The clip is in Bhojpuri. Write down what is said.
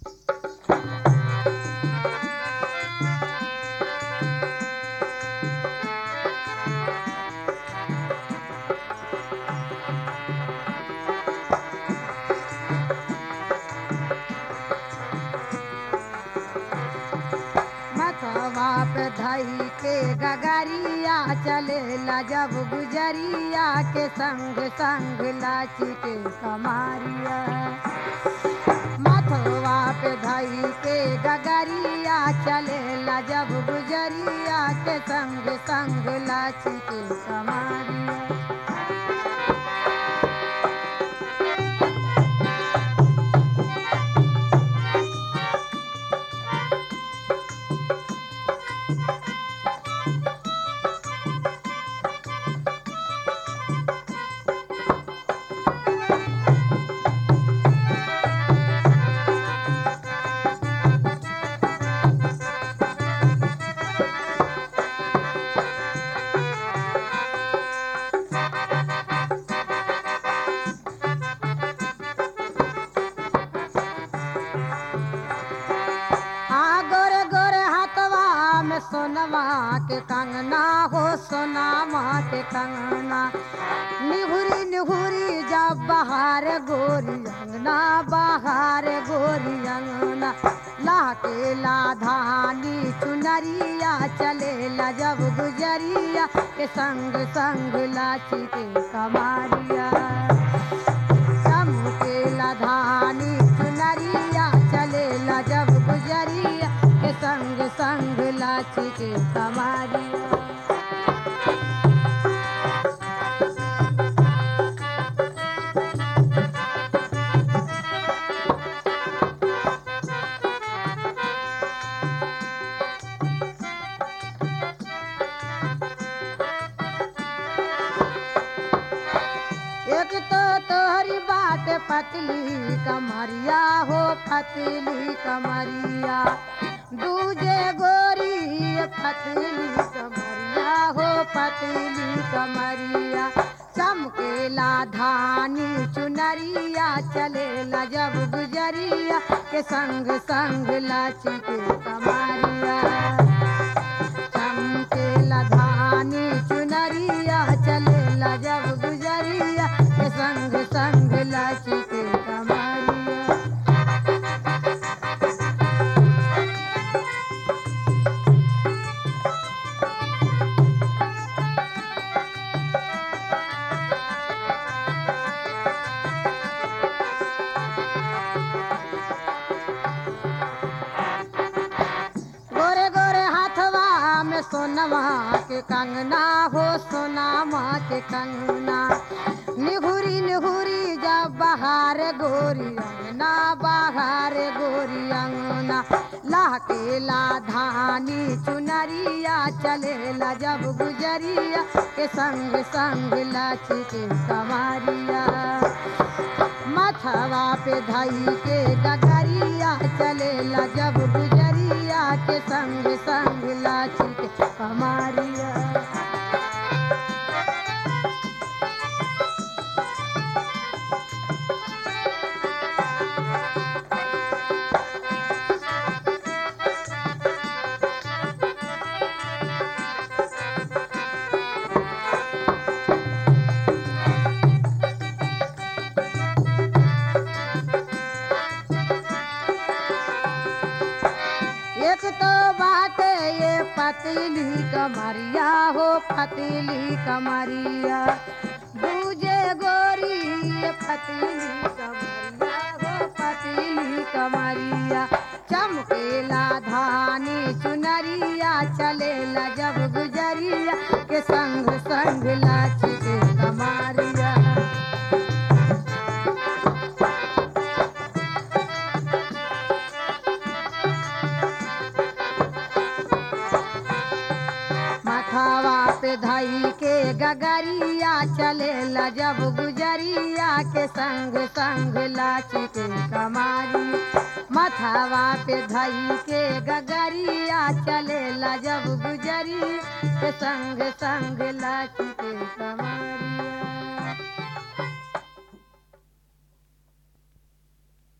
मथवा पे धई के गगरिया चलेला जब गुजरिया के संग संग लाची के कमारिया मथवा पे धई के गगरिया चलेला जब गुजरिया के संग संग लाची के कमारिया हाँ गोरे गोरे हाथवा में सोनवा के कंगना हो सोनामा के कंगना निहुरी निहुरी जब बहार गोरी अंगना बहार गोरी अंगना लाके लाधानी चुनरिया चलेला जब गुजरिया के संग संग लाची के कमारिया चमकेला धानी चुनरिया चलेला जब गुजरिया के संग संग लाची के कमारिया एक तो तोहरी बात पतली कमरिया हो पतली कमरिया दूजे गोरी पतली कमरिया हो पतली कमरिया चमकेला धानी चुनरिया चलेला जब गुजरिया के संग संग लाची के कमरिया चमकेला धानी चुनरिया चलेला जब गुजरिया के संग संग लाची के कमरिया गोरे गोरे हाथवा में सोनवा के कंगना हो सोनामा के कंगना निहुरी निहुरी जब बहार गोरी अंगना बहार गोरी अंगना लाके ला धानी चुनरिया चलेला जब गुजरिया के संग संग लाची के कमारिया मथवा पे धई के डगरिया चलेला जब गुजरिया के संग संग लाची के कमारिया एक तो बात ये पतली कमरिया हो पतली कमरिया दूजे गोरी ये पतली कमरिया हो पतली कमरिया चमकेला धानी चुनरिया चलेला जब गुजरिया के संग संग लाची के कमारिया मथावा पे धई के गगरिया चलेला जब गुजरिया के संग संग लाची के कमारी मथावा पे धई के गगरिया चलेला जब गुजरी के संग संग लाची के कमारिया